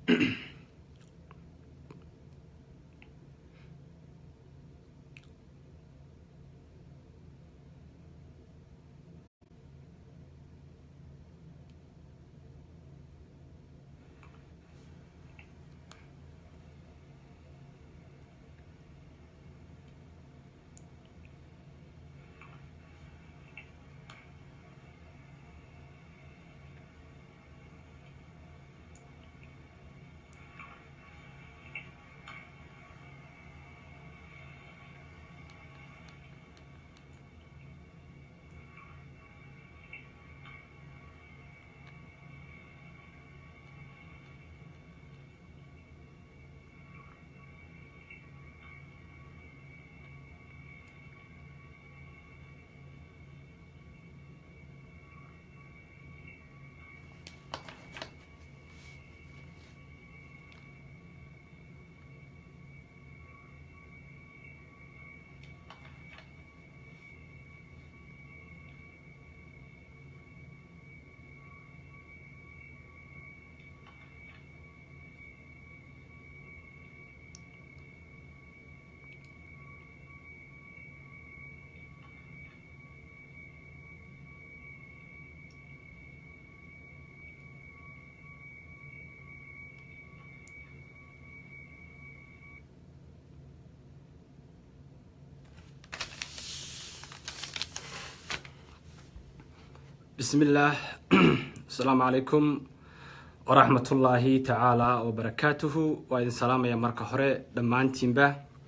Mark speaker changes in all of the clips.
Speaker 1: bismi illaah asalaamu calaykum waraxmatullaahi tacaala wabarakaatuhu waa idin salaamaya marka hore dhammaantiinba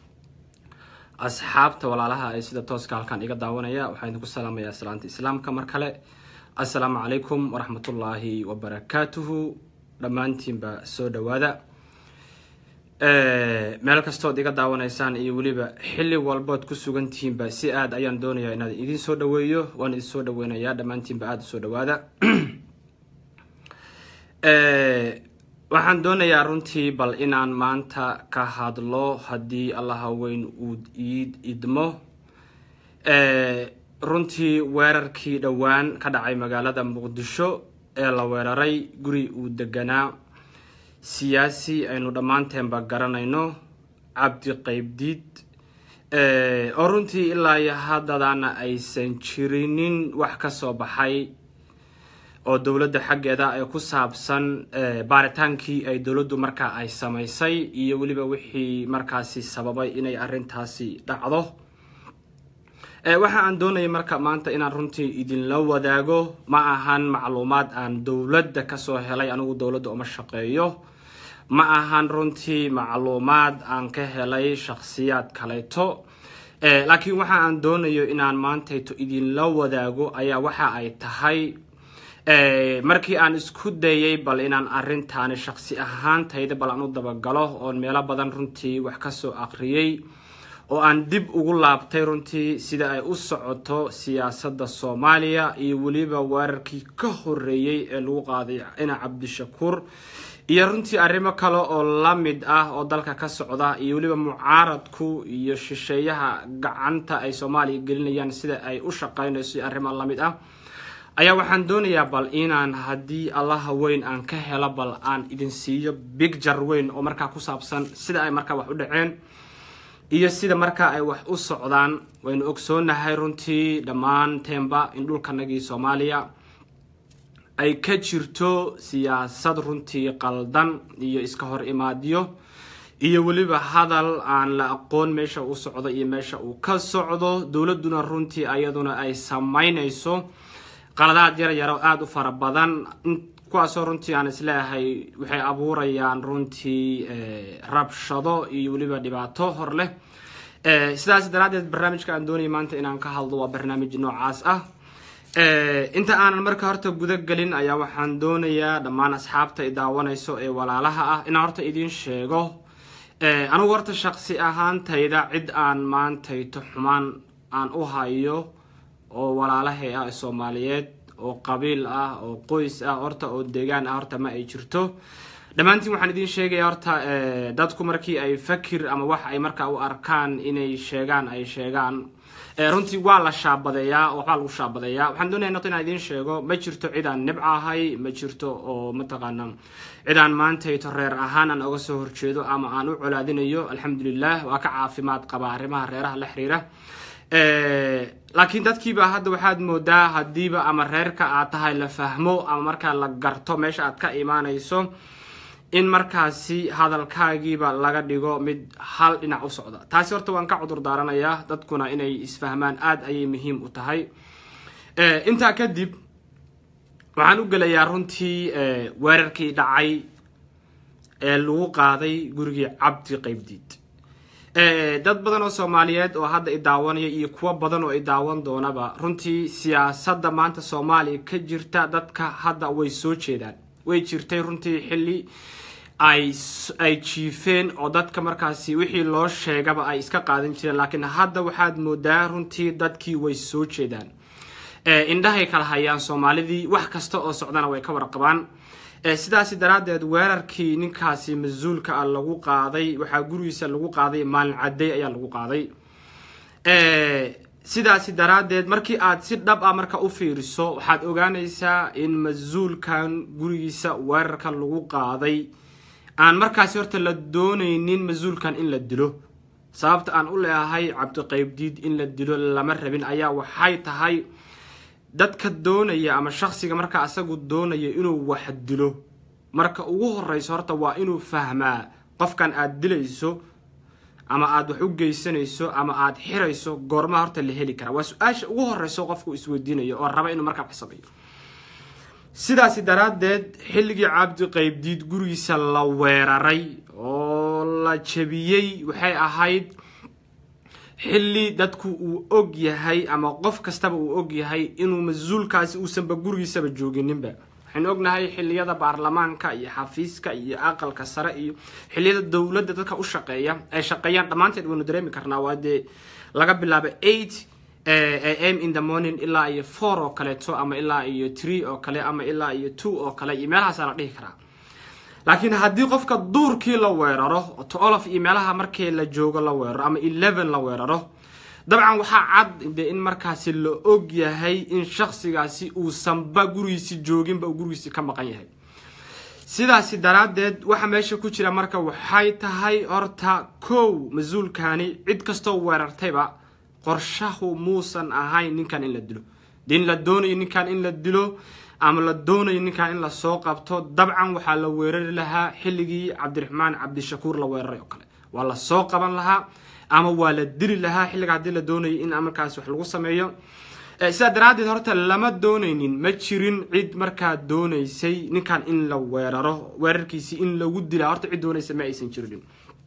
Speaker 1: asxaabta walaalaha ee sida tooska halkan iga daawanaya waxaa idinku salaamaya salaanta islaamka mar kale assalaamu calaykum waraxmatullaahi wabarakaatuhu dhammaantiinba soo dhawaada meel kastood iga daawanaysaan iyo weliba xilli walbood ku sugantihiinba si aada ayaan doonayaa inaad idin soo dhaweeyo waan idin soo dhaweynayaa dhammaantiinba aada usoo dhawaada waxaan doonayaa runtii bal inaan maanta ka hadlo haddii allaha weyn uu iid idmo runtii weerarkii dhowaan ka dhacay magaalada muqdisho ee la weeraray guri uu deganaa siyaasi aynu dhammaanteenba garanayno cabdi qaybdiid oo runtii ilaa iyo haddadaana aysan jirinin wax ka soo baxay oo dowladda xaggeeda ee ku saabsan baaritaankii ay dowladdu markaa ay samaysay iyo weliba wixii markaasi sababay inay arrintaasi dhacdo waxa aan doonaya marka maanta inaan runtii idinla wadaago ma ahan macluumaad aan dowladda kasoo helay anigu dowladda uma shaqeeyo ma ahan runtii macluumaad aan ka helay shakhsiyaad kaleeto laakiin waxa aan doonayo inaan maantayto idinla wadaago ayaa waxa ay tahay markii aan isku dayay bal inaan arrintaani shaksi ahaantayda bal aan u dabagalo oon meelo badan runtii wax kasoo aqriyey oo aan dib ugu laabtay runtii sida ay u socoto siyaasadda soomaaliya iyo weliba weerarkii ka horeeyey ee lagu qaaday cina cabdishakuur iyo runtii arrimo kale oo la mid ah oo dalka ka socda iyo weliba mucaaradku iyo shisheeyaha gacanta ay soomaaliya gelinayaan sida ay u shaqeynayso iyo arrimo la mid ah ayaa waxaan doonayaa bal inaan haddii allaha weyn aan ka helo bal aan idin siiyo bigjar weyn oo markaa ku saabsan sida ay markaa wax u dhaceen iyo sida markaa ay wax u socdaan waynu ogsoonahay runtii dhammaanteenba in dhulkanagii soomaaliya ay ka jirto siyaasad runtii qaldan iyo iska hor imaadyo iyo weliba hadal aan la aqoon meesha uu socdo iyo meesha uu ka socdo dowladduna runtii ayaduna ay samaynayso qaladaad yar yaro aada u fara badan kuwaasoo runtii aan isleeyahay waxay abuurayaan runtii rabshado iyo weliba dhibaato hor leh sidaas daraaddeed barnaamijka aan doonaya maanta inaan ka hadlo waa barnaamij noocaas ah inta aanan marka horta guda gelin ayaa waxaan doonayaa dhammaan asxaabta i daawanayso ee walaalaha ah inaan horta idiin sheego anigu horta shaqsi ahaantayda cid aan maantayto xumaan aan u hayo oo walaalahay ah soomaaliyeed oo qabiil ah oo qoys ah horta oo deegaan ah horta ma ay jirto dhammaantiin waxaan idiin sheegaya horta dadku markii ay fakir ama wax ay markaa u arkaan inay sheegaan ay sheegaan runtii waa la shaabadeeyaa oo waxbaa lagu shaabadeeyaa waxaan doonaya noqo inaan idiin sheego ma jirto cid aan nibca ahay ma jirto oo mataqaana cid aan maantayto reer ahaan aan oga soo horjeedo ama aan u colaadinayo alxamdulilah waa ka caafimaad qaba arrimaha reeraha la xiriira laakiin dadkiiba hadda waxaad moodaa haddiiba ama reerka aad tahay la fahmo ama markaa la garto meesha aad ka imaanayso in markaasi hadalkaagiiba laga dhigo mid hal dhinac u socda taasi horta waan ka cudur daaranayaa dadkuna inay isfahmaan aada ayay muhiim u tahay intaa kadib waxaan u gelayaa runtii weerarkii dhacay ee lagu qaaday gurigii cabdi qaybdiid dad badan oo soomaaliyeed oo hadda i daawanaya iyo kuwo badan oo i daawan doonaba runtii siyaasadda maanta soomaaliya ka jirta dadka hadda way soo jeedaan way jirtay runtii xilli ay ay jiifeen oo dadka markaasi wixii loo sheegaba ay iska qaadan jireen laakiin hadda waxaad moodaa runtii dadkii way soo jeedaan indhahay kala hayaan soomaalidii wax kasta oo socdana way ka warqabaan sidaasi daraaddeed weerarkii ninkaasi mas-uulka ah lagu qaaday waxaa gurigiisa lagu qaaday maalin cadday ayaa lagu qaaday sidaasi daraaddeed markii aad si dhab ah marka u fiiriso waxaad ogaanaysaa in mas-uulkan gurigiisa weerarka lagu qaaday aan markaasi horta la doonaynin mas-uulkan in la dilo sababta aan u leeahay cabdiqaybdiid in la dilo lama rabin ayaa waxay tahay dadka doonaya ama shaksiga markaa asagu doonaya inuu wax dilo marka ugu horeyso horta waa inuu fahmaa qofkan aad dilayso ama aada wax u geysanayso ama aada xirayso goormaa horta la heli karaa waa su-aasha ugu horeyso qofku isweydiinayo oo raba inuu markaa wax sameeyo sidaasi daraaddeed xilligii cabdi qaybdiid gurigiisa la weeraray oo la jabiyey waxay ahayd xilli dadku uu og yahay ama qof kastaba uu og yahay inuu mas-uulkaasi uusanba gurigiisaba joogininba waxaynu ognahay xilliyada baarlamaanka iyo xafiiska iyo aqalka sare iyo xilliyada dowladda dadka u shaqeeya ay shaqeeyaan dhammaanteed waynu dareemi karnaa waa dee laga bilaabo eight am in the morning ilaa iyo four oo kaleeto ama ilaa iyo tree oo kale ama ilaa iyo two oo kale iyo meelahaasaa la dhihi karaa laakiin haddii qofka duurkii la weeraro tolof iyo meelaha markii la joogo la weeraro ama eleven la weeraro dabcan waxaa cad de in markaasi la og yahay in shaksigaasi uusanba gurigiisi jooginba uu gurigiisi ka maqan yahay sidaasi daraaddeed waxa meesha ku jira marka waxay tahay horta kow mas-uulkani cid kastoo weerartayba qorshahu muusan ahayn ninkan in la dilo de in la doonayo ninkan in la dilo ama la doonayo ninkan in lasoo qabto dabcan waxaa la weerari lahaa xilligii cabdiraxmaan cabdishakuur la weeraray oo kale waa la soo qaban lahaa ama waa la dili lahaa xilliga haddii la doonayo in markaas wax lagu sameeyo sidaa daraaddeed horta lama doonaynin ma jirin cid markaa doonaysay ninkan in la weeraro weerarkiisii in lagu dilaa horta cid doonaysa ma aysan jirinin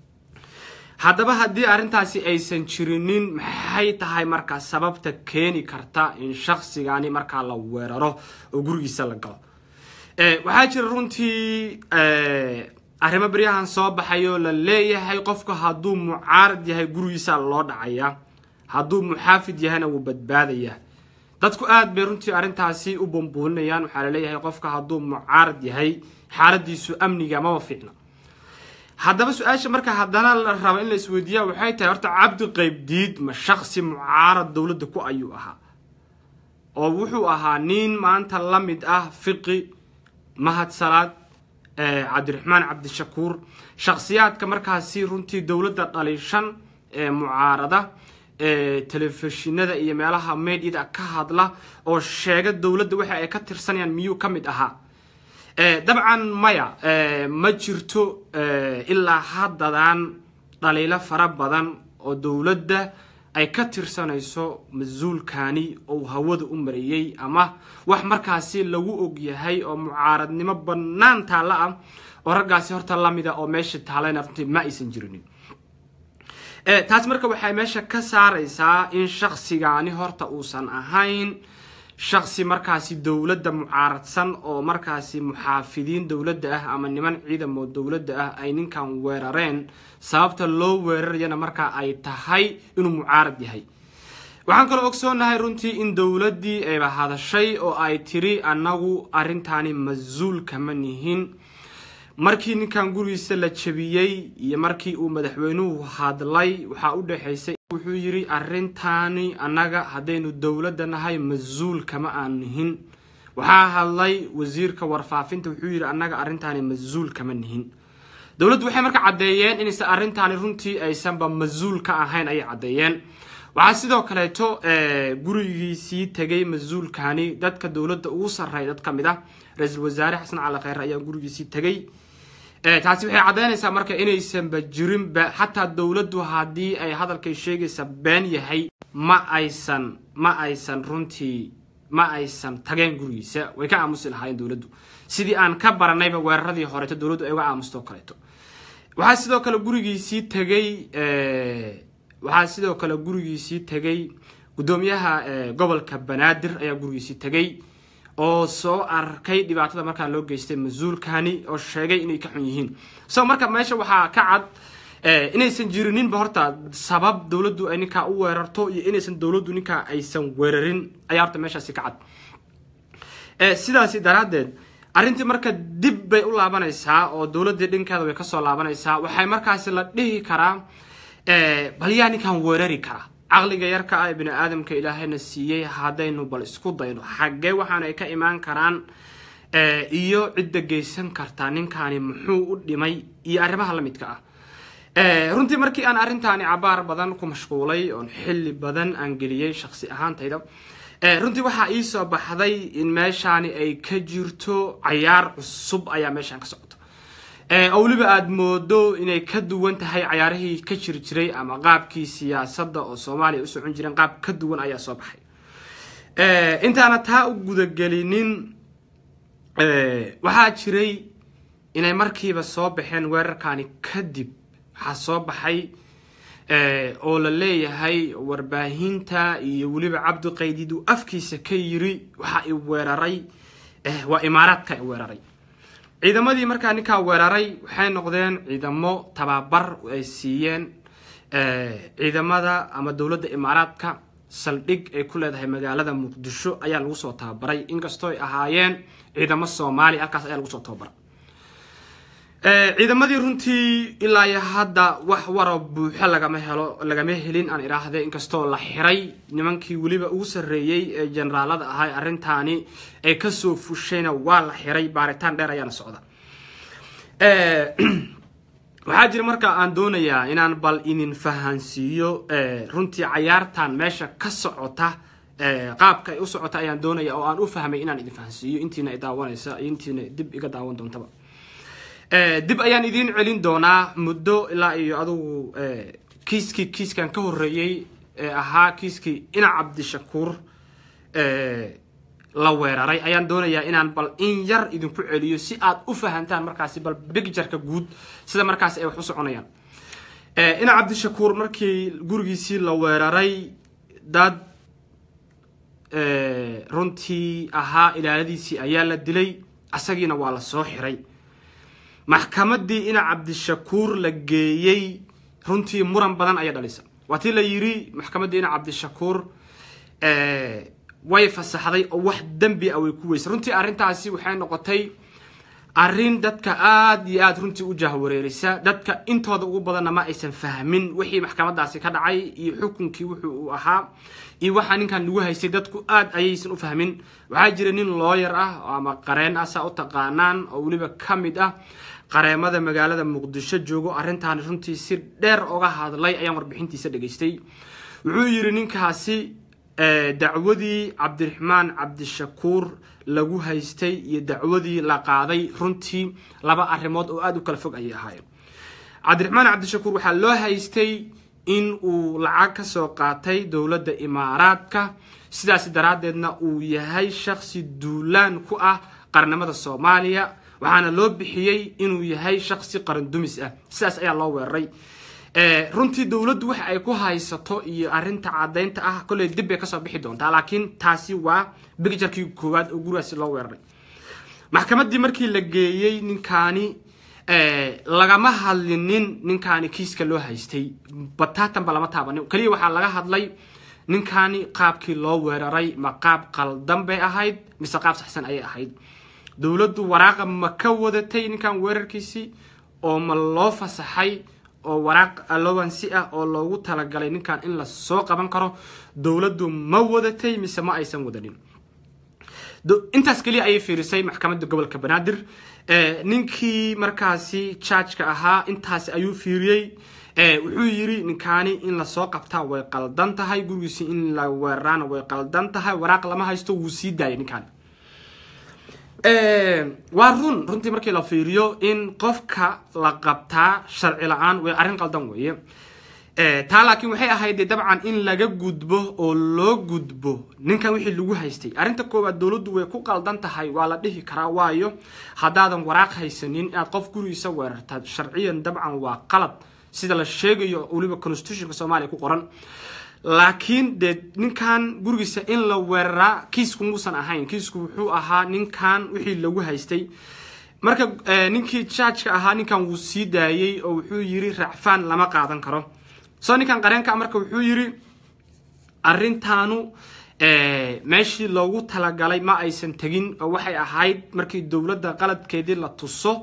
Speaker 1: haddaba haddii arrintaasi aysan jirinin maxay tahay markaa sababta keeni karta in shaksigani markaa la weeraro oo gurigiisa la galo waxaa jira runtii arrimo beryahan soo baxayoo la leeyahay qofku hadduu mucaarad yahay gurigiisa loo dhacaya hadduu muxaafid yahayna wuu badbaadaya dadku aad bay runtii arrintaasi u bumbuulinayaan waxaa laleeyahay qofka hadduu mucaarad yahay xaaladiisu amniga maba fiicna haddaba su-aasha marka haddana la rabo in la isweydiiya waxay tahay horta cabdi qaybdiid ma shaksi mucaarad dowladda ku ayuu ahaa oo wuxuu ahaa nin maanta la mid ah fiqi mahad salaad cabdiraxmaan cabdishakuur shaksiyaadka markaasi runtii dowladda dhaliishan ee mucaarada telefishinada iyo meelaha medyada ka hadla oo sheega dowladda waxa ay ka tirsanayaan miyuu ka mid ahaa dabcan maya ma jirto ilaa haddadan dhaliilo fara badan oo dowladda ay ka tirsanayso mas-uulkani oo hawada u mariyey ama wax markaasi lagu og yahay oo mucaaradnimo bannaan taalla ah oo raggaasi horta lamida oo meesha taalayna runtii ma aysan jirinin taas marka waxay meesha ka saaraysaa in shaksigani horta uusan ahayn shaksi markaasi dowladda mucaaradsan oo markaasi muxaafidiin dowladda ah ama niman ciidamo dowladda ah ay ninkan weerareen sababta loo weerarayana markaa ay tahay inuu mucaarad yahay waxaan kaloo ogsoonahay runtii in dowladdii ayba hadashay oo ay tiri annagu arrintaani mas-uul kama nihin markii ninkan gurigiisa la jabiyey iyo markii uu madaxweynuhu hadlay waxaa u dhexaysay wuxuu yidhi arrintaani annaga haddaynu dowladda nahay mas-uul kama aan nihin waxaa hadlay wasiirka warfaafinta wuxuu yidhi annaga arrintaani mas-uul kama nihin dowladdu waxay marka caddeeyeen inaysan arrintaani runtii aysanba mas-uul ka ahayn ayay caddeeyeen waxaa sidoo kaleeto gurigiisii tegay mas-uulkani dadka dowladda ugu sarreeya dad ka mid ah ra-iisul wasaare xasan cali kheyre ayaa gurigiisii tegay taasi waxay caddeynaysaa marka inaysanba jirinba xataa dowladdu haddii ay hadalkay sheegaysa been yahay ma aysan ma aysan runtii ma aysan tageen gurigiisa way ka aamusi lahaayeen dowladdu sidii aan ka baranayba weeraradii horeeto dowladdu ay uga aamusto kaleeto waxaa sidoo kale gurigiisii tegay waxaa sidoo kale gurigiisii tegay guddoomiyaha gobolka banaadir ayaa gurigiisii tegay oo soo arkay dhibaatada markaa loo geystay mas-uulkani oo sheegay inay ka xun yihiin so marka meesha waxaa ka cad inaysan jirininba horta sabab dowladdu ay ninkaa u weerarto iyo inaysan dowladdu ninkaa aysan weerarin ayaa horta meeshaasi ka cad sidaasi daraaddeed arrintii marka dib bay u laabanaysaa oo dowladdii dhinkeeda way kasoo laabanaysaa waxay markaasi la dhihi karaa bal yaa ninkan weerari kara caqliga yarka ah ee bini aadamka ilaahayna siiyey haddaynu bal isku dayno xaggee waxaana ay ka imaan karaan iyo cidda geysan kartaa ninkaani muxuu u dhimay iyo arrimaha la midka ah runtii markii aan arrintaani cabaar badan ku mashquulay oon xilli badan aan geliyey shaksi ahaantayda runtii waxaa ii soo baxday in meeshaani ay ka jirto cayaar cusub ayaa meeshaan ka socota oo weliba aada moodo inay ka duwan tahay cayaarihii ka jiri jiray ama qaabkii siyaasadda oo soomaaliya u socon jireen qaab ka duwan ayaa soo baxay intaana taa u gudagelinin waxaa jiray inay markiiba soo baxeen weerarkaani kadib waxaa soo baxay oo la leeyahay warbaahinta iyo weliba cabdiqaydiid uu afkiisa ka yiri waxa i weeraray waa imaaraadka i weeraray ciidamadii markaa ninkaa weeraray waxay noqdeen ciidamo tababar ay siiyeen ciidamada ama dowladda imaaraadka saldhig ay ku leedahay magaalada muqdisho ayaa lagu soo tababaray inkastoo ay ahaayeen ciidamo soomaaliya halkaas ayaa lagu soo tababaray ciidamadii runtii ilaa iyo hadda wax waro buuxo lagama helo lagama helin aan idhaahde inkastoo la xiray nimankii weliba ugu sarreeyey ee generaalada ahay arrintaani ay kasoo fushayna waa la xiray baaritaan dheer ayaana socda waxaa jira marka aan doonayaa inaan bal idin fahansiiyo runtii cayaartan meesha ka socota qaabka ay u socota ayaan doonaya oo aan u fahmay inaan idin fahansiiyo intiina i daawanaysa iyo intiina dib iga daawan doontaba dib ayaan idiin celin doonaa muddo ilaa iyo adugu kiiskii kiiskan ka horreeyey ee ahaa kiiskii ina cabdishakuur la weeraray ayaan doonayaa inaan bal in yar idinku celiyo si aad u fahantaan markaasi bal bigjarka guud sida markaasi ay wax u soconayaan ina cabdishakuur markii gurigiisii la weeraray dad runtii ahaa ilaaladiisii ayaa la dilay asagiina waa la soo xiray maxkamadii ina cabdishakuur la geeyey runtii muran badan ayaa dhalisa waa tii la yiri maxkamaddii ina cabdishakuur way fasaxday oo wax dembi ah way ku weysay runtii arrintaasi waxay noqotay arrin dadka aada iyo aada runtii u jahwareerisa dadka intooda ugu badanna ma aysan fahmin wixii maxkamadaasi ka dhacay iyo xukunkii wuxuu uu ahaa iyo waxaa ninkan lagu haystay dadku aada ayaysan u fahmin waxaa jira nin looyar ah ama qareen ah saa u taqaanaan oo weliba ka mid ah qareemada magaalada muqdisho joogo arrintaani runtii si dheer oga hadlay ayaan warbixintiisa dhegaystay wuxuu yidhi ninkaasi dacwadii cabdiraxmaan cabdishakuur lagu haystay iyo dacwadii la qaaday runtii laba arrimood oo aada u kala fog ayay ahaayeen cabdiraxmaan cabdishakuur waxaa loo haystay in uu lacag ka soo qaatay dowladda imaaraadka sidaas daraaddeedna uu yahay shaksi duulaan ku ah qarnimada soomaaliya waxaana loo bixiyey inuu yahay shaksi qaran dumis ah sidaas ayaa loo weeraray runtii dowladdu waxa ay ku haysato iyo arrinta caddaynta ah kolley dib bay kasoo bixi doontaa laakiin taasi waa bigjarkii koowaad oo gurigaasi loo weeraray maxkamaddii markii la geeyey ninkaani lagama hadlinin ninkaani kiiska loo haystay bataatanba lama taabanin keliya waxaa laga hadlay ninkaani qaabkii loo weeraray ma qaab qaldan bay ahayd mise qaab saxsan ayay ahayd dowladdu waraaqa ma ka wadatay ninkan weerarkiisii oo ma loo fasaxay oo waraaq allowancy ah oo loogu talagalay ninkan in lasoo qaban karo dowladdu ma wadatay mise ma aysan wadanin intaas keliya ayay fiirisay maxkamadda gobolka banaadir ninkii markaasi jargeka ahaa intaasi ayuu fiiriyey wuxuu yiri ninkaani in lasoo qabtaa way qaldan tahay gurigiisi in la weeraraana way qaldan tahay waraaq lama haysto wuu sii daayay ninkaani waa run runtii markii la fiiriyo in qofka la qabtaa sharci la-aan way arrin qaldan weeye taa laakiin waxay ahayd dabcan in laga gudbo oo loo gudbo ninkan wixii lagu haystay arrinta koowaad dowladdu way ku qaldan tahay waa la dhihi karaa waayo haddaadan waraaq haysanin inaad qof gurigiisa weerartaad sharciyan dabcan waa qalad sida la sheegayo weliba constitutionka soomaaliya ku qoran laakiin dee ninkan gurigiisa in la weeraraa kiisku muusan ahayn kiisku wuxuu ahaa ninkan wixii lagu haystay marka ninkii jargeka ahaa ninkan wuu sii daayey oo wuxuu yiri racfaan lama qaadan karo soo ninkan qareenka marka wuxuu yiri arrintaanu meeshii loogu talagalay ma aysan tegin oo waxay ahayd markii dowladda qaladkeedii la tuso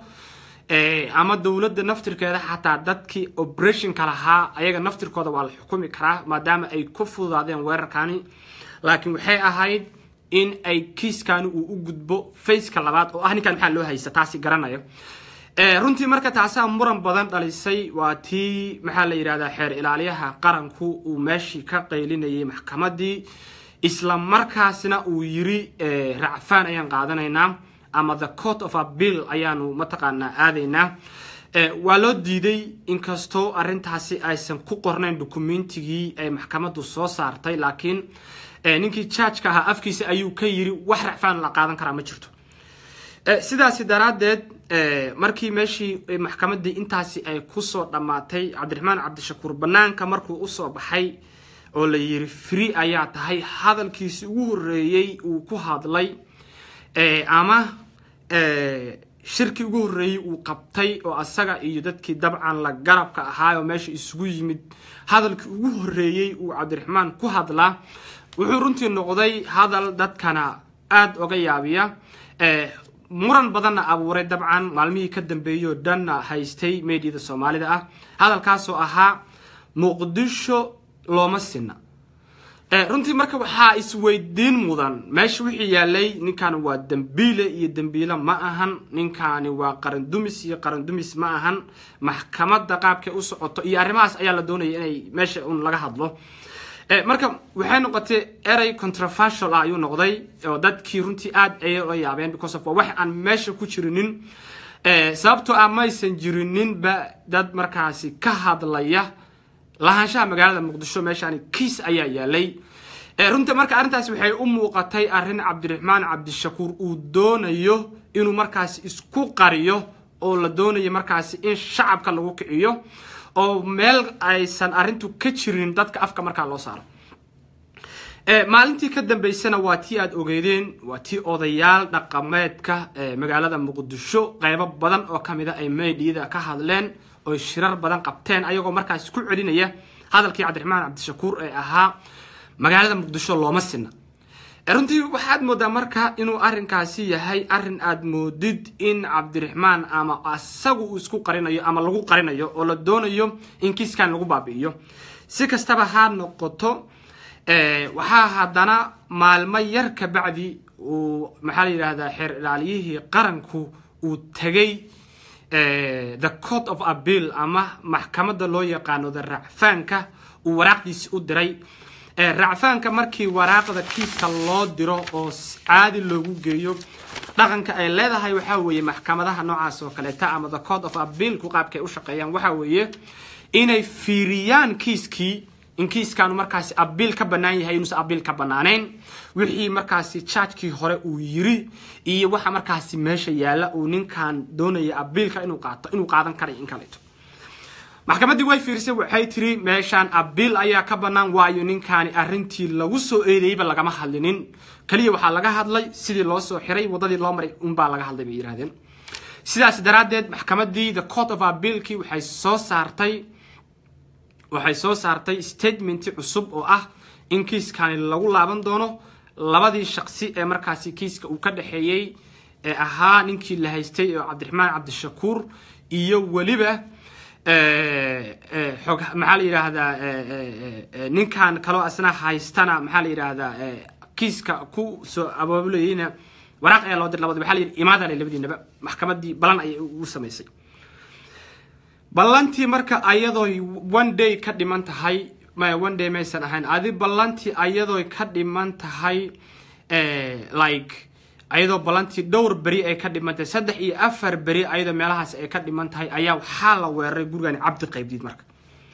Speaker 1: ama dowladda naftirkeeda xataa dadkii operationka lahaa ayaga naftirkooda waa la xukumi karaa maadaama ay ku fududaadeen weerarkani laakiin waxay ahayd in ay kiiskani uu u gudbo faceka labaad oo ah ninkan maxaa loo haysta taasi garanaya runtii marka taasaa muran badan dhalisay waa tii maxaa la yidhahdaa xeer ilaaliyaha qaranku uu meeshii ka qaylinayay maxkamadii isla markaasna uu yiri racfaan ayaan qaadanaynaa ama the court of abill ayaanu mataqaanaa aadaynaa waa loo diiday inkastoo arrintaasi aysan ku qornayn dokumentigii ay maxkamaddu soo saartay laakiin ninkii jargeka ahaa afkiisa ayuu ka yiri wax racfaan la qaadan karaa ma jirto sidaasi daraaddeed markii meeshii maxkamaddii intaasi ay kusoo dhammaatay cabdiraxmaan cabdishakuur banaanka markuu usoo baxay oo la yiri free ayaa tahay hadalkiisi ugu horreeyey uu ku hadlay ama shirkii ugu horreeyey uu qabtay oo asaga iyo dadkii dabcan la garabka ahaa oo meesha isugu yimid hadalkii ugu horreeyey uu cabdiraxmaan ku hadlaa wuxuu runtii noqday hadal dadkana aada oga yaabiya muran badanna abuuray dabcan maalmihii ka dambeeyey oo dhanna haystay meediyada soomaalida ah hadalkaasoo ahaa muqdisho looma sina runtii marka waxaa isweydiin mudan meesha wixii yaalay ninkan waa dembiile iyo dembiile ma ahan ninkani waa qarandumis iyo qarandumis ma ahan maxkamadda qaabkay u socoto iyo arrimahaas ayaa la doonaya inay meesha un laga hadlo marka waxay noqotay erey controversial ah ayuu noqday oo dadkii runtii aada ayay la yaabeen because of wax aan meesha ku jirinin sababtoo ah maysan jirininba dad markaasi ka hadlaya lahaanshaha magaalada muqdisho meeshaani kiis ayaa yaalay runtii marka arrintaasi waxay u muuqatay arrin cabdiraxmaan cabdishakuur uu doonayo inuu markaasi isku qariyo oo la doonayo markaasi in shacabka lagu kiciyo oo meel aysan arrintu ka jirin dadka afka markaa loo saaro maalintii ka dambeysana waa tii aada ogeedeen waa tii odayaal dhaqameedka magaalada muqdisho qeybo badan oo kamida ay meydiyada ka hadleen oy shirar badan qabteen ayagoo markaas ku celinaya hadalkii cabdiraxmaan cabdishakuur ee ahaa magaalada muqdisho looma sina runtii waxaad moodaa marka inuu arrinkaasi yahay arrin aada moodid in cabdiraxmaan ama asagu uu isku qarinayo ama lagu qarinayo oo la doonayo in kiiskan lagu baabi'iyo si kastaba ha noqoto waxaa haddana maalmo yar ka bacdi uu maxaa la yidhahdaa xeer ilaaliyihii qaranku uu tegay the court of abill ama maxkamadda loo yaqaano the racfaanka uu waraaqdiisi u diray racfaanka markii waraaqda kiiska loo diro oo caadi loogu geeyo dhaqanka ay leedahay waxaa weeye maxkamadaha noocaas oo kaleeta ama the court of abill-ku qaabka ay u shaqeeyaan waxaa weeye inay fiiriyaan kiiskii in kiiskaanu markaasi abiil ka bannaan yahay inuusan abiil ka bannaanayn wixii markaasi jaajkii hore uu yiri iyo waxa markaasi meesha yaalla uu ninkan doonaya abiilka inuu qaato inuu qaadan karay in kaleeto maxkamaddii way fiirisay waxay tiri meeshaan abiil ayaa ka bannaan waayo ninkaani arrintii lagu soo eedeeyeyba lagama hadlinin keliya waxaa laga hadlay sidii loo soo xiray waddadii loo maray unbaa laga hadlay bay yidhahdeen sidaas daraaddeed maxkamaddii the court of abiilkii waxay soo saartay waxay soo saartay statementi cusub oo ah in kiiskani lagu laaban doono labadii shaqsi ee markaasi kiiska uu ka dhexeeyey ee ahaa ninkii la haystay oo cabdiraxmaan cabdishakuur iyo weliba xog maxaa la yidhaahdaa ninkan kaloo asna haystana maxaa la yidhaahdaa kiiska ku soo abaabulayeyna waraaq ayaa loo dir labada waxaa la yidhi imaadale labadiinaba maxkamaddii balan ayay ugu samaysay ballantii marka ayadooy one day ka dhiman tahay maya one day maysan ahayn adi ballantii ayadooy ka dhiman tahay like ayadoo ballantii dhowr beri ay ka dhiman tahay saddex iyo afar beri ayadoo meelahaas ay ka dhiman tahay ayaa waxaa la weeraray gurigani cabdi qaybdiid marka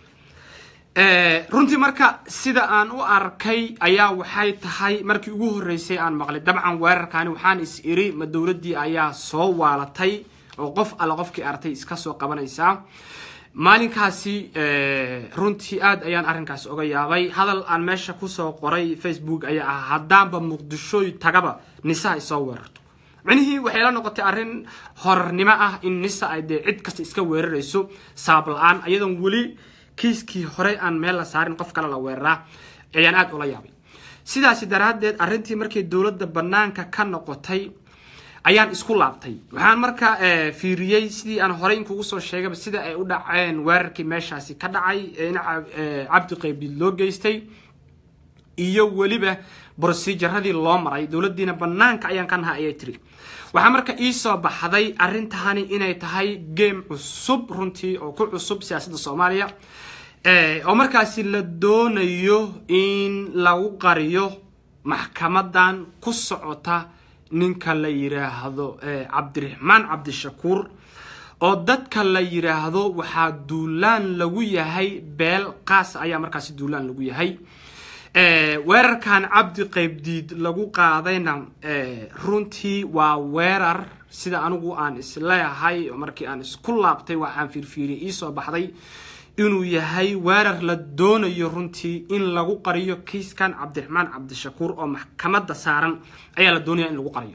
Speaker 1: runtii marka sida aan u arkay ayaa waxay tahay markii ugu horreysay aan maqlay dabcan weerarkaani waxaan is iri ma dowladdii ayaa soo waalatay oo qof alla qofkii artay iska soo qabanaysaa maalinkaasi runtii aad ayaan arrinkaas oga yaabay hadal aan meesha kusoo qoray facebook ayaa ah haddaanba muqdishooy tagaba nisa ay soo weerarto micnihii waxay la noqotay arrin horarnimo ah in nisa ay dee cid kasta iska weerarayso saab la-aan ayadoon weli kiiskii hore aan meel la saarin qof kale la weeraraa ayaan aada ula yaabay sidaasi daraaddeed arrintii markay dowladda bannaanka ka noqotay ayaan isku laabtay waxaan marka fiiriyey sidii aan horey inkugu soo sheegaba sida ay u dhaceen weerarkii meeshaasi ka dhacay in cabdi qaybdiid loo geystay iyo weliba brosejaradii loo maray dowladdiina bannaanka ayaan ka naha ayay tiri waxaa marka iisoo baxday arrintani inay tahay game cusub runtii oo ku cusub siyaasadda soomaaliya oo markaasi la doonayo in lagu qariyo maxkamadan ku socota ninka la yiraahdo cabdiraxmaan cabdishakuur oo dadka la yiraahdo waxaa duulaan lagu yahay beel qaas ayaa markaasi duulaan lagu yahay weerarkan cabdi qaybdiid lagu qaadayna runtii waa weerar sida anigu aan isleeyahay markii aan isku laabtay waa aan fiirfiiriyay iisoo baxday inuu yahay weerar la doonayo runtii in lagu qariyo kiiskan cabdiraxmaan cabdishakuur oo maxkamadda saaran ayaa la doonaya in lagu qariyo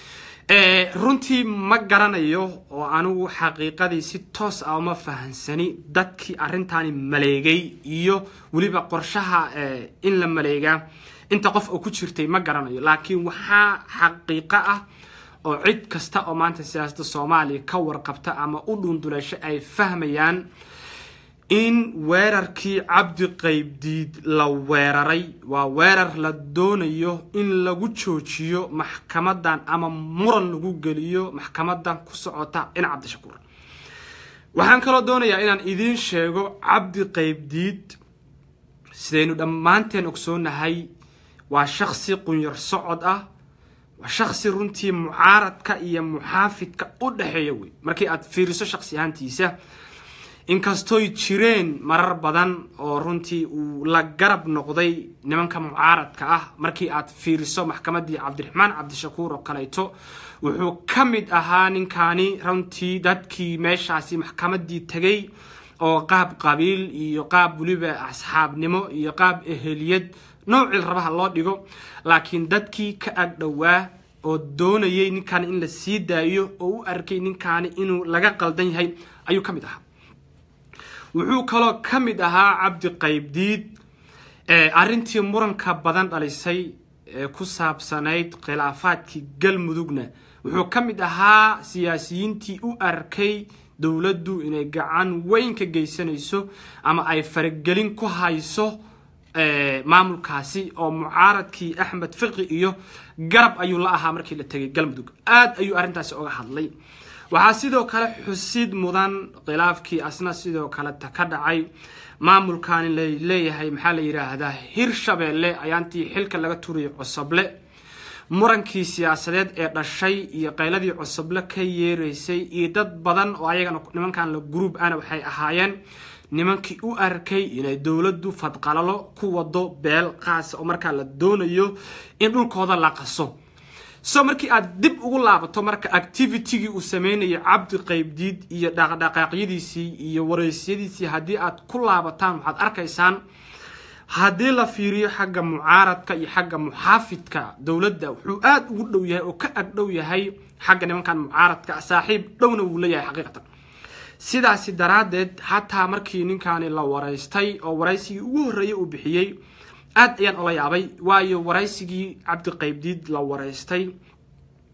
Speaker 1: runtii ma garanayo oo anigu xaqiiqadii si toos ah uma fahansani dadkii arrintani maleegay iyo weliba qorshaha in la maleegaa inta qof oo ku jirtay ma garanayo laakiin waxaa xaqiiqo ah oo cid kasta oo maanta siyaasadda soomaaliya ka warqabta ama u dhunduleesho ay fahmayaan in weerarkii cabdi qaybdiid la weeraray waa weerar la doonayo in lagu joojiyo maxkamadan ama muran lagu geliyo maxkamadan ku socota dhinac cabdishakuur waxaan kaloo doonayaa inaan idiin sheego cabdi qaybdiid sidaynu dhammaanteen ogsoonahay waa shaksi qunyar socod ah waa shaksi runtii mucaaradka iyo muxaafidka u dhexeeya wey markii aad fiiriso shaksi ahaantiisa inkastooy jireen marar badan oo runtii uu la garab noqday nimanka mucaaradka ah markii aad fiiriso maxkamaddii cabdiraxmaan cabdishakuur oo kaleeto wuxuu ka mid ahaa ninkaani runtii dadkii meeshaasi maxkamaddii tegay oo qaab qabiil iyo qaab weliba asxaabnimo iyo qaab eheliyad noocii rabaha loo dhigo laakiin dadkii ka agdhowaa oo doonayay ninkaani in la sii daayo oo u arkay ninkaani inuu laga qaldan yahay ayuu ka mid ahaa wuxuu kaloo ka mid ahaa cabdi qaybdiid arrintii muranka badan dhalisay ee ku saabsanayd khilaafaadkii galmudugna wuxuu ka mid ahaa siyaasiyiintii u arkay dowladdu inay gacan weyn ka geysanayso ama ay faragelin ku hayso maamulkaasi oo mucaaradkii axmed fiqi iyo garab ayuu la ahaa markii la tegay galmudug aad ayuu arrintaasi oga hadlay waxaa sidoo kale xusid mudan khilaafkii asna sidoo kaleta ka dhacay maamulkani laleeyahay maxaa la yidhaahdaa hirshabeelle ayaantii xilka laga turiyay cosoble murankii siyaasadeed ee dhashay iyo qayladii cosoble ka yeeraysay iyo dad badan oo ayagana nimankan la gruub ana waxay ahaayeen nimankii u arkay inay dowladdu fadqalalo ku wado beel qaasa oo markaa la doonayo in dhulkooda la qaso so markii aad dib ugu laabato marka activitygii uu sameynayay cabdi qaybdiid iyo dhaqdhaqaaqyadiisii iyo wareysyadiisii haddii aad ku laabataan waxaad arkaysaan haddii la fiiriyo xagga mucaaradka iyo xagga muxaafidka dowladda wuxuu aada ugu dhow yahay oo ka agdhow yahay xagga nimankan mucaaradka saaxiib dhowna wuu leeyahay xaqiiqatan sidaasi daraaddeed xataa markii ninkaani la waraystay oo waraysigii ugu horreeyay uu bixiyey aad ayaan ola yaabay waayo waraysigii cabdi qaybdiid la waraystay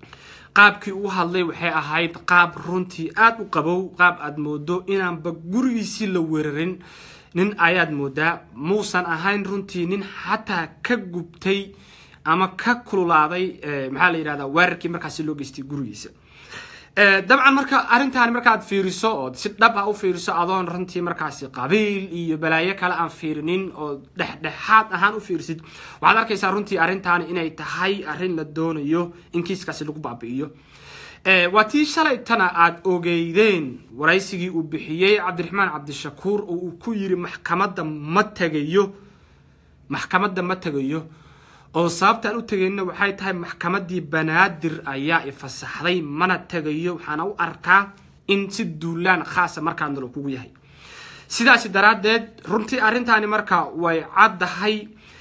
Speaker 1: qaabkii uu hadlay waxay ahayd qaab runtii aada u qabow qaab aada moodo inaanba gurigiisii la weerarin nin ayaad moodaa muusan ahayn runtii nin xataa ka gubtay ama ka kululaaday maxaa la yidhahdaa weerarkii markaasi loo geystay gurigiisa dabcan marka arrintaani markaad fiiriso oo si dhab ah u fiiriso adoon runtii markaasi qabiil iyo balaayo kale aan fiirinin oo dhexdhexaad ahaan u fiirisid waxaad arkaysaa runtii arrintaani inay tahay arrin la doonayo in kiiskaasi lagu baabi'iyo waa tii shalaytana aada ogeydeen waraysigii uu bixiyey cabdiraxmaan cabdishakuur oo uu ku yiri maxkamadda ma tegayo maxkamadda ma tegayo oo sababtaan u tegayna waxay tahay maxkamaddii banaadir ayaa ifasaxday mana tegayo waxaana u arkaa in si duulaan khaasa markaa nalo kugu yahay sidaasi daraaddeed runtii arrintaani marka way caddahay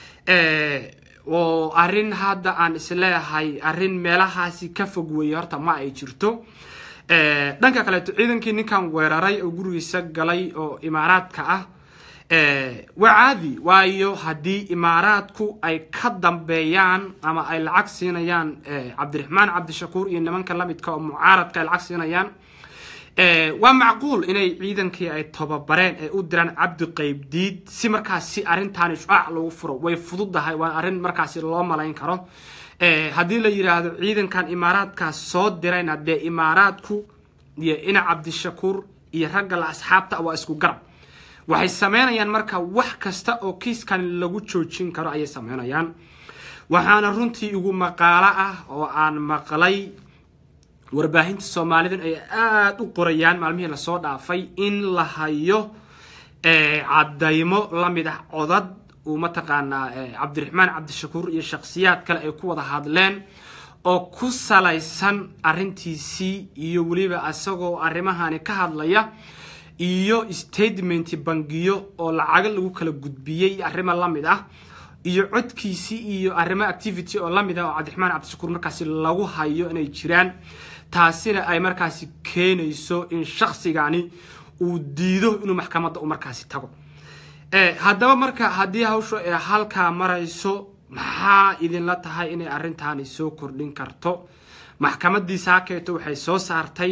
Speaker 1: oo arrin hadda aan isleeyahay arrin meelahaasi ka fog weeye horta ma ay jirto dhanka kaleeto ciidankii ninkan weeraray oo gurigiisa galay oo imaaraadka ah waa caadi waayo haddii imaaraadku ay ka dambeeyaan ama ay lacag siinayaan cabdiraxmaan cabdishakuur iyo nimanka lamidka oo mucaaradka ay lacag siinayaan waa macquul inay ciidankii ay tababareen ay u diraan cabdi qaybdiid si markaasi arrintaani shucaac lagu furo way fududahay waa arrin markaasi loo malayn karo haddii la yidhaahdo ciidankan imaaraadkaas soo dirayna dee imaaraadku iyo ina cabdishakuur iyo ragga la asxaabta waa isku garab waxay sameynayaan marka wax kasta oo kiiskan lagu joojin karo ayay sameynayaan waxaana runtii igu maqaalo ah oo aan maqlay warbaahinta soomaalidan ay aada u qorayaan maalmihii lasoo dhaafay in la hayo cadaymo lamid ah codad uu mataqaanaa cabdiraxmaan cabdishakuur iyo shakhsiyaad kale ay ku wada hadleen oo ku salaysan arrintiisii iyo weliba isagoo arrimahani ka hadlaya iyo statement bangiyo oo lacago lagu kala gudbiyey arrimo lamid ah iyo codkiisii iyo arrimo activity oo lamid ah oo cabdiraxmaan cabdishakuur markaasi lagu hayo inay jiraan taasina ay markaasi keenayso in shaksigani uu diido inuu maxkamadda u markaasi tago haddaba marka haddii hawshu ay halkaa marayso maxaa idinla tahay inay arrintaani soo kordhin karto maxkamaddii saakeeto waxay soo saartay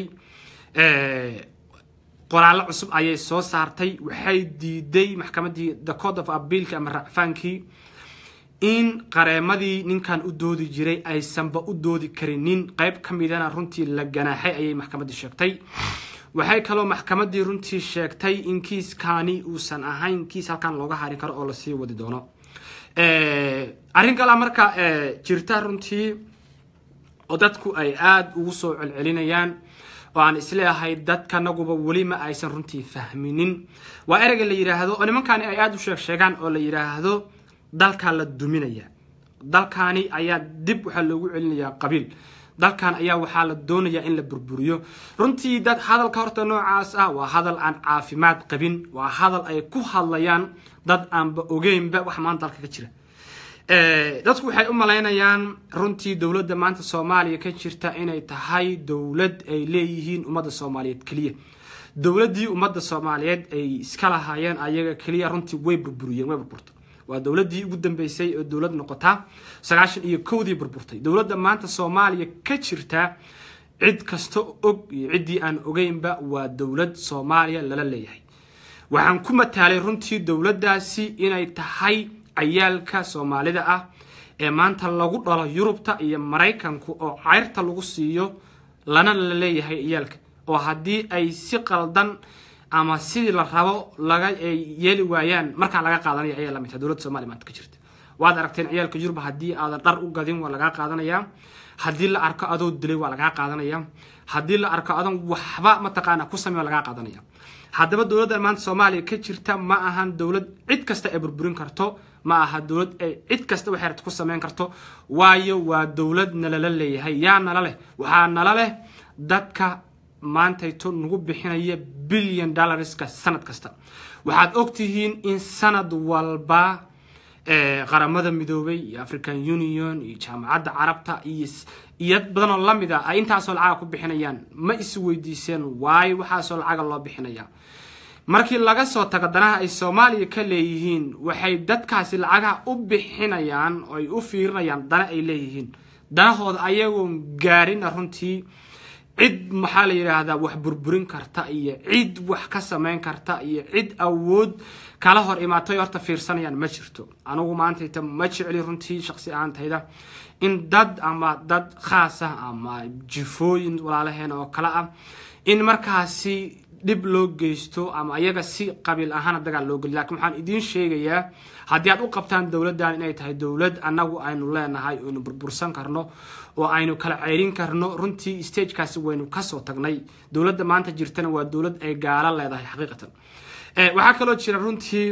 Speaker 1: qoraallo cusub ayay soo saartay waxay diiday maxkamaddii the code of appealki ama racfaankii in qareemadii ninkan u doodi jiray aysanba u doodi karinin qayb ka midana runtii la ganaaxay ayay maxkamaddii sheegtay waxay kaloo maxkamaddii runtii sheegtay in kiiskani uusan ahayn kiis halkan looga hari karo oo lasii wadi doono arrin kalea marka jirta runtii oo dadku ay aada ugu soo celcelinayaan oo aan isleeyahay dadkanaguba weli ma aysan runtii fahminin waa ereyga la yidhaahdo oo nimankani ay aada u sheeg sheegaan oo la yidhaahdo dalkaa la duminaya dalkani ayaa dib waxaa loogu celinayaa qabiil dalkan ayaa waxaa la doonayaa in la burburiyo runtii dad hadalka horta noocaas ah waa hadal aan caafimaad qabin waa hadal ay ku hadlayaan dad aanba ogeynba wax maanta dalka ka jira dadku waxay u malaynayaan runtii dowladda maanta soomaaliya ka jirta inay tahay dowlad ay leeyihiin ummadda soomaaliyeed keliya dowladdii ummadda soomaaliyeed ay iska lahaayeen ayaga keliya runtii way burburiyeen way burburtay waa dowladdii ugu dambeysay oo dowlad noqotaa sagaashan iyo kowdii burburtay dowladda maanta soomaaliya ka jirta cid kasta og iyo ciddii aan ogeynba waa dowlad soomaaliya lala leeyahay waxaan ku mataalay runtii dowladdaasi inay tahay cayaalka soomaalida ah ee maanta lagu dhalo yurubta iyo maraykanku oo cayrta lagu siiyo lana la leeyahay ciyaalka oo haddii ay si qaldan ama sidii la rabo laga yeeli waayaan markaa laga qaadanaya ayaa lamid tahay dowladda somalia maanta ka jirta waad aragteen ciyaalka yurub haddii aadan dhar u gadin waa lagaa qaadanayaa haddii la arko adoo dilay waa lagaa qaadanaya haddii la arko adan waxba mataqaana ku samey waa lagaa qaadanaya haddaba dowladda maanta soomaaliya ka jirta ma ahan dowlad cid kasta ay burburin karto ma aha dowlad ay cid kasta waxay rabta ku sameyn karto waayo waa dowlad nalala leeyahay yaa nala leh waxaa nala leh dadka maantayto nagu bixinaya billion dollarska sanad kasta waxaad ogtihiin in sanad walba qaramada midoobay iyo african union iyo jaamacadda carabta iyo iyo badanoo lamid a ay intaasoo lacaga ku bixinayaan ma is weydiiseen waayo waxaasoo lacaga loo bixinaya markii laga soo tago danaha ay soomaaliya ka leeyihiin waxay dadkaasi lacagaha u bixinayaan oo ay u fiirinayaan dana ay leeyihiin danahooda ayagoon gaarina runtii cid maxaa la yidhaahdaa wax burburin karta iyo cid wax ka samayn karta iyo cid awood kala hor imaatay horta fiirsanayaan ma jirto anigu maantayta ma jecli runtii shaqsi ahaantayda in dad ama dad khaas ah ama jifooyin walaalaheena oo kale ah in markaasi dhib loo geysto ama ayaga si qabiil ahaana dagaal loo geliy lakin waxaan idiin sheegayaa haddii aad u qabtaan dowladdan inay tahay dowlad annagu aynu leenahay aynu burbursan karno oo aynu kala ceyrin karno runtii stagekaasi waynu kasoo tagnay dowladda maanta jirtana waa dowlad ay gaalo leedahay xaqiiqatan waxaa kaloo jira runtii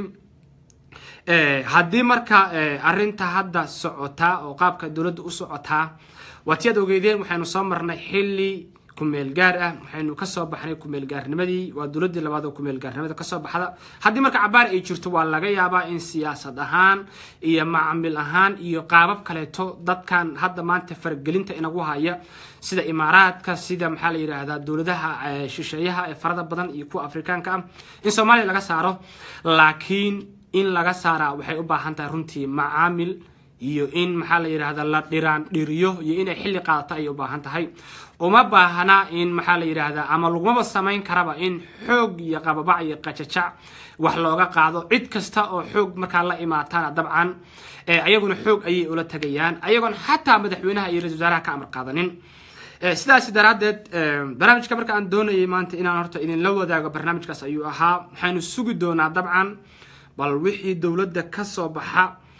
Speaker 1: haddii marka arinta hadda socotaa oo qaabka dowladda u socotaa waatiyaad ogeydeen waxaynu soo marnay xilli kumeel gaar ah waxaynu kasoo baxnay kumeel gaarnimadii waa dowladii labaad oo kumeel gaarnimada kasoo baxda haddii marka cabaar ay jirto waa laga yaabaa in siyaasad ahaan iyo macamil ahaan iyo qaabab kaleeto dadkan hadda maanta faragelinta inagu haya sida imaaraadka sida maxaa la yidhaahdaa dowladaha shisheeyaha ee farada badan iyo kuwa afrikaanka ah in soomaaliya laga saaro laakiin in laga saaraa waxay u baahan tahay runtii macaamil iyo in maxaa la yidhahda la dhiraan dhiriyo iyo inay xilli qaadato ayay u baahan tahay uma baahna in maxaa la yidhaahdaa ama lagumaba samayn karaba in xoog iyo qababac iyo qajajac wax looga qaado cid kasta oo xoog markaa la imaatana dabcan ayaguna xoog ayay ula tagayaan ayagoon xataa madaxweynaha iyo ra-isul wasaaraha ka amar qaadanin sidaasi daraaddeed barnaamijka marka aan doonayay maanta inaan horta idinla wadaago barnaamijkaas ayuu ahaa waxaynu sugi doonaa dabcan bal wixii dowladda ka soo baxa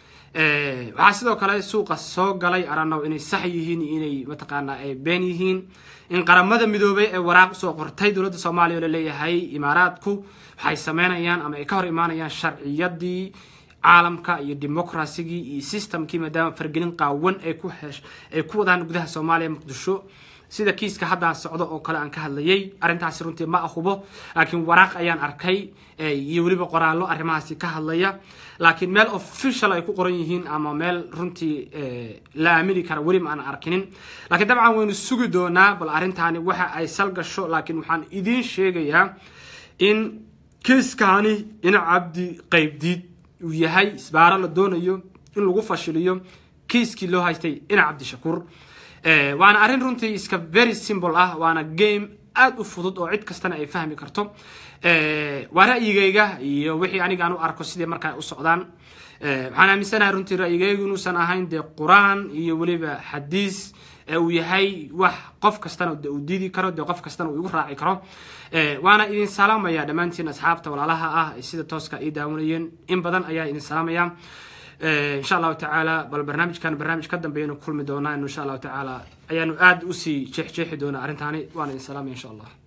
Speaker 1: waxaa sidoo kale suuqa soo galay aranow inay sax yihiin iyo inay mataqaanaa ay been yihiin in qaramada midoobay ee waraaq usoo qortay dowladda soomaaliya oo laleeyahay imaaraadku waxay sameynayaan ama ay ka hor imaanayaan sharciyadii caalamka iyo democrasigii iyo systemkii maadaama fargelin qaawan ay ku hesh ay ku wadaan gudaha soomaaliya muqdisho sida kiiska haddaa socdo oo kale aan ka hadlayay arrintaasi runtii ma ahubo laakiin waraaq ayaan arkay iyo weliba qoraallo arrimahaasi ka hadlaya laakiin meel official ay ku qoran yihiin ama meel runtii la aamini kara weli ma aan arkinin laakiin dabcan waynu sugi doonaa bal arrintaani waxa ay sal gasho laakiin waxaan idiin sheegayaa in kiiskaani in cabdi qaybdiid uu yahay isbaaro la doonayo in lagu fashiliyo kiiskii loo haystay ina cabdishakuur waana arrin runtii iska very simple ah waana game aada u fudud oo cid kastana ay fahmi karto waa ra'yigayga iyo wixii aniga aan u arko sidii markaa u socdaan waxaan aaminsanahay runtii ra'yigaygu inuusan ahayn dee qur-aan iyo weliba xadiis uu yahay wax qof kastana de uu diidi karo dee qof kastana uu igu raaci karo waana idin salaamaya dhammaantiin asxaabta walaalaha ah sida tooska ii daawanayeen in badan ayaa idin salaamaya insha allahu tacaala bal barnaamijkan barnaamij ka dambeeyanu kulmi doonaa insha allahu tacaala ayaanu aada usii jeexjeexi doonaa arrintaani waana idin salaamaya insha allah